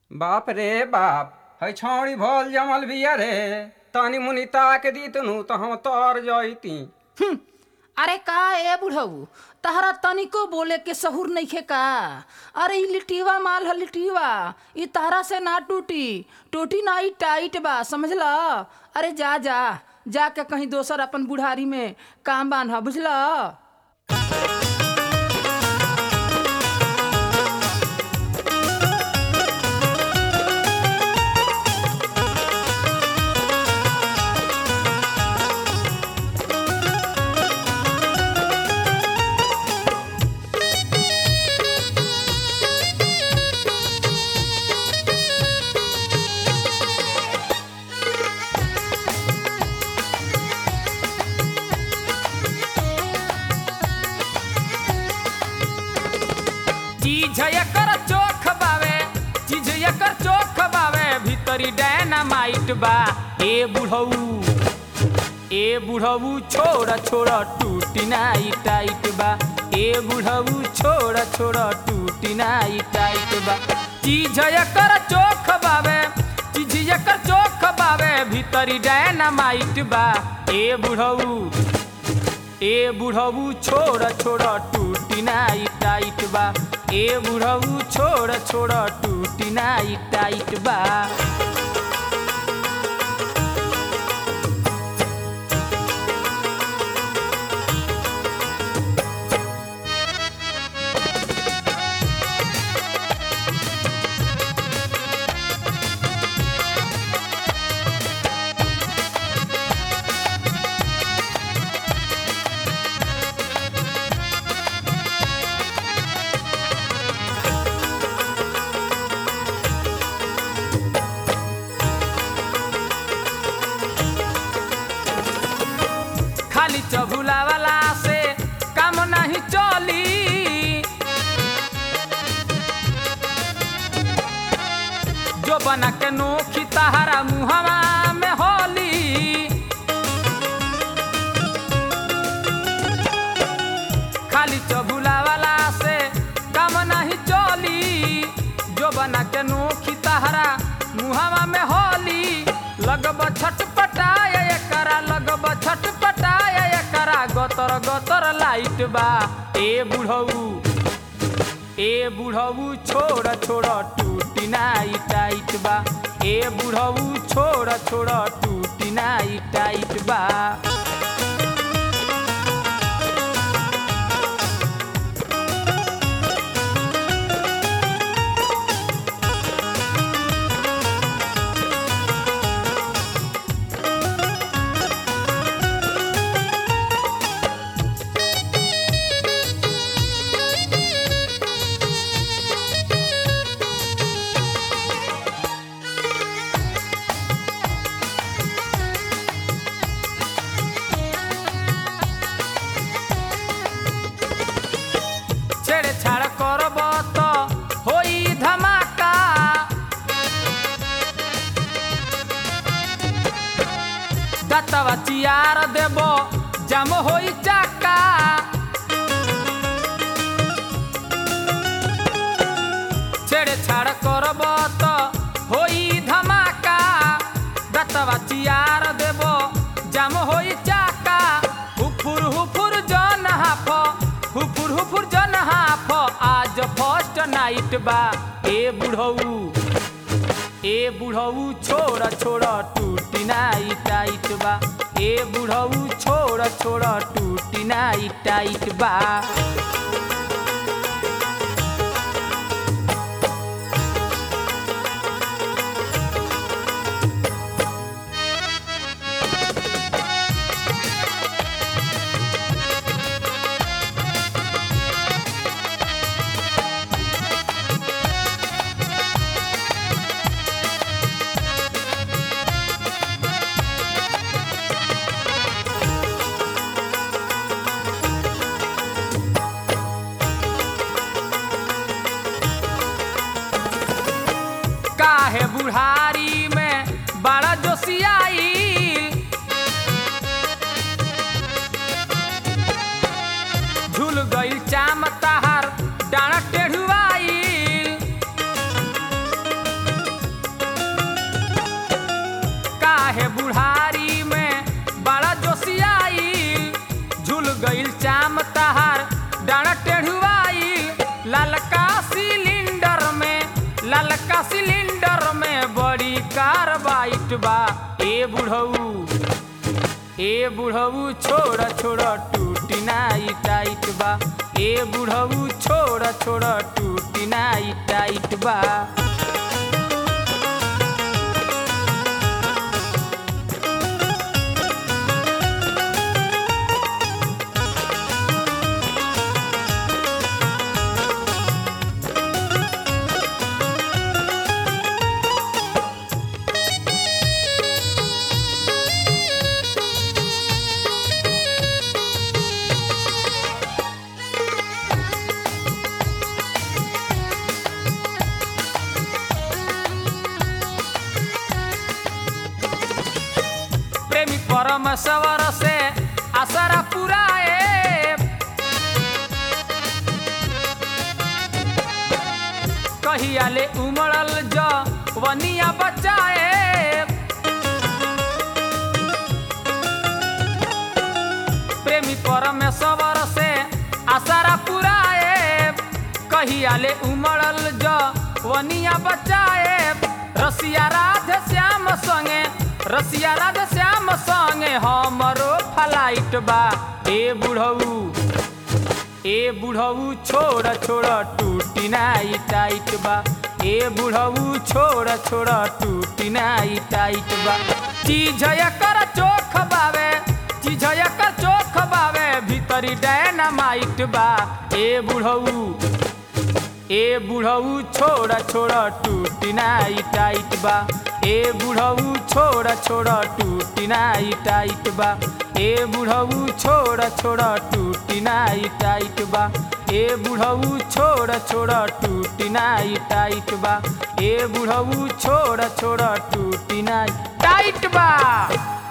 बाप रे बाप है छौड़ी भोल जमल बिया रे तनी मुनि ताक दी तनु तो हम तर जैती हम्म, अरे का ए बुढ़ऊ तहरा तनिको बोले के सहूर नइखे का अरे ई लिटीवा माल ह लिटीवा ई तहरा से ना टूटी टूटी ना ई टाइट बा समझला अरे जा जा जाके कहीं दोसर अपन बुढ़ारी में काम बांध बुझला चीज एकर चोख बावे चीज एकर चोख बावे भीतरी डायनामाइट बा ए बुढ़ऊ ए बुढ़ऊ छोड़ छोड़ टूटी नाई टाइट बा ए बुढ़ऊ छोड़ छोड़ टूटी नाई टाइट बा चीज एकर चोख बावे चीज एकर चोख बावे भीतरी डायनामाइट बा ए बुढ़ऊ ए बुढ़ऊ छोड़ छोड़ टूटी नाई टाइट बा ए बुढ़ऊ छोड़ छोड़ टूटी नाई टाइट बा खाली चबुला वाला से काम नहीं चली जो बना के नोखी तहारा मुहवा में होली खाली चबुला वाला से काम नहीं चली जो बना के नोखी तहरा मुहावा में होली लगब छटपटाय एकरा लगब छटपटाय एकरा गतर गतर लाइट बा ए बुढ़ऊ ए बुढ़ऊ छोड़ छोड़ टूटी नाई टाइट बा ए बुढ़ऊ छोड़ छोड़ टूटी नाई टाइट बा छेड़छाड़ करब त होई धमाका दतवा चियार देब जम होई चाका छेड़छाड़ करब त होई धमाका दतवा चियार देब जम होई चाका हुफुर हुफुर जन हाफ हुफुर हुफुर जन हाफ आज फर्स्ट नाइट बा ए बुढ़ऊ ए बुढ़ऊ छोड़ छोड़ टूटी नाई टाइट बा ए बुढ़ऊ छोड़ छोड़ टूटी नाई टाइट बा काहे बुढ़ारी में बड़ा जोशियाई झूल गईल चाम तहार डाना टेढ़ुआई ललका सिलेंडर में बड़ी कार्बाइट बा ए बुढ़ऊ ए बुढ़ऊ छोड़ छोड़ टूटी नाई टाइट बा ए बुढ़ऊ छोड़ छोड़ टूटी नाई टाइट बा प्रेमी परमेश्वर से आसरा पुराए कहियाले उमड़ल ज वनिया बचाए प्रेमी परमेश्वर से आसरा पुराए कहियाले उमड़ल ज वनिया बचाए रसिया राधे श्याम संगे रसिया राधे श्याम संगे हमरो फ्लाइट बा ए बुढ़ऊ ए बुढ़ऊ छोड़ छोड़ टूटी नाई टाइट बा ए बुढ़ऊ छोड़ छोड़ टूटी नाई टाइट बा चीज कर चोख बावे चीज कर चोख बावे भीतरी डायनामाइट बा ए बुढ़ऊ ए बुढ़ऊ छोड़ छोड़ टूटी नाई टाइट बा ए बुढ़ऊ छोड़ छोड़ टूटी नाई टाइट बा ए बुढ़ऊ छोड़ छोड़ टूटी नाई टाइट बा ए बुढ़ऊ छोड़ छोड़ टूटी नाई टाइट बा ए बुढ़ऊ छोड़ छोड़ टूटी नाई टाइट बा